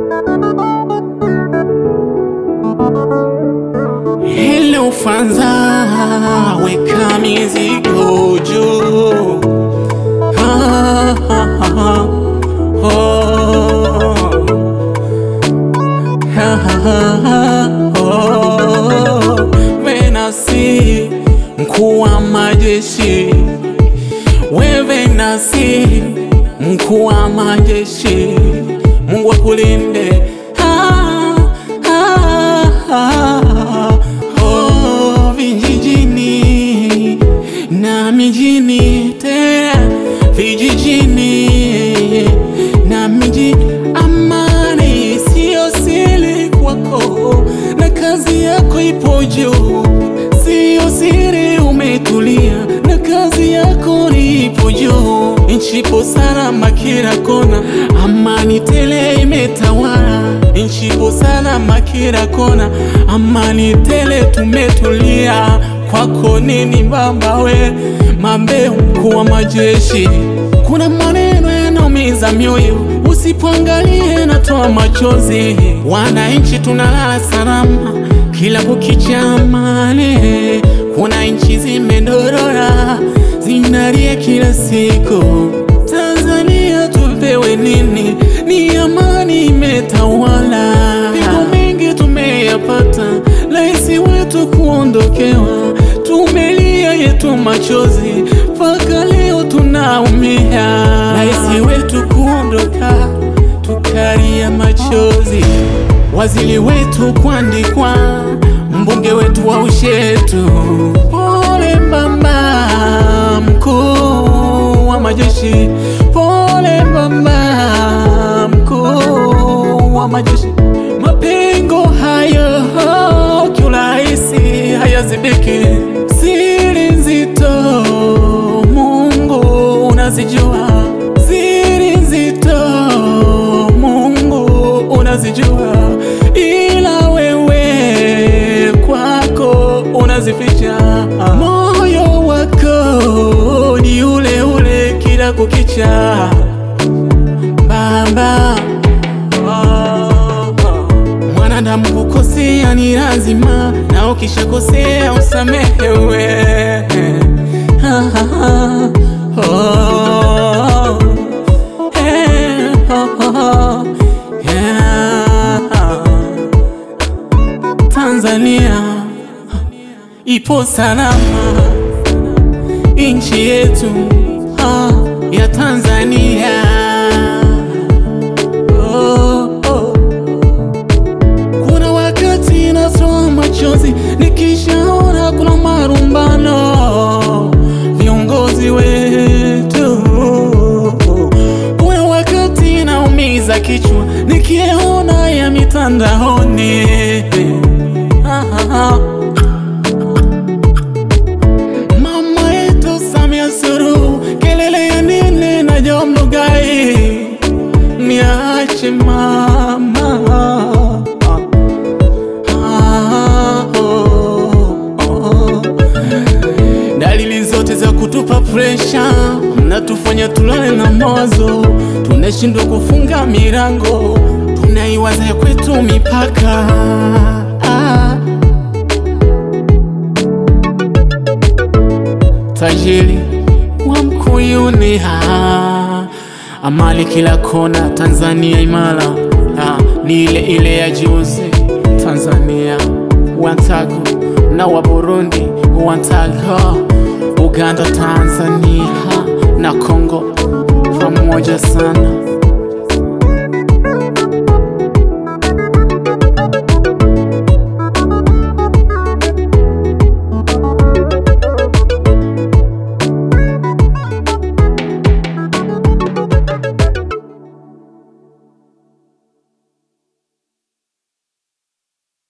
Hello Fanza, weka mizigo juu. Ah, ah, ah, oh. Ah, ah, ah, oh. Venasi, mkuu wa majeshi, wewe nasi, mkuu wa majeshi, Mungu akulinde. Ah, ah, ah, oh, vijijini na mijini, tena vijijini na miji, amani siyo siri kwako, na kazi yako ipo juu, siyo siri, umetulia na kazi yako ipo juu, nchi ipo salama kila kona, amani tele imetawala, nchi ipo salama kila kona, amani tele, tumetulia kwako nini baba we mambe mkuu wa majeshi, kuna maneno yanaumiza mioyo, usipoangalie natoa machozi. Wananchi tunalala salama kila kukicha, amani. Kuna nchi zimedorora zinalia kila siku. Tanzania tupewe nini? Ni amani imetawala, pigo mengi tumeyapata, raisi wetu kuondokewa, tumelia yetu machozi, mpaka leo tunaumia, raisi wetu kuondoka, tukalia machozi, waziri wetu kuandikwa, mbunge wetu wa Ushetu, pole mama mkuu wa majeshi, pole mama mkuu wa majeshi. Mapengo hayo kiurahisi hayazibiki, siri nzito Mungu unazijua, siri nzito Mungu unazijua, ila wewe kwako unazificha. Moyo wako ni ule ule kila kukicha, Baba. Mwanadamu kukosea ni lazima, na ukishakosea usamehewe. Ah, ah, ah, oh, eh, oh, oh, yeah. Tanzania ipo salama, nchi yetu ah, ya Tanzania oh, oh. Kuna wakati natoa machozi nikishaona kuna marumbano viongozi wetu. Kuna wakati naumiza kichwa nikiona ya mitandaoni Ah, ah, ah. Mama yetu Samia Suluhu, kelele ya nini na Job Ndugai? Niache mama Ah, oh, oh. Dalili zote za kutupa presha, mnatufanya tulale na mawazo, tunashindwa kufunga milango, tunaiwaza ya kwetu mipaka ah. Tajiri wa Mkuyuni ha amali kila kona, Tanzania imara ha, ni ile ile ya juzi. Tanzania wantago na wa Burundi wantago, Uganda, Tanzania na Kongo pamoja sana.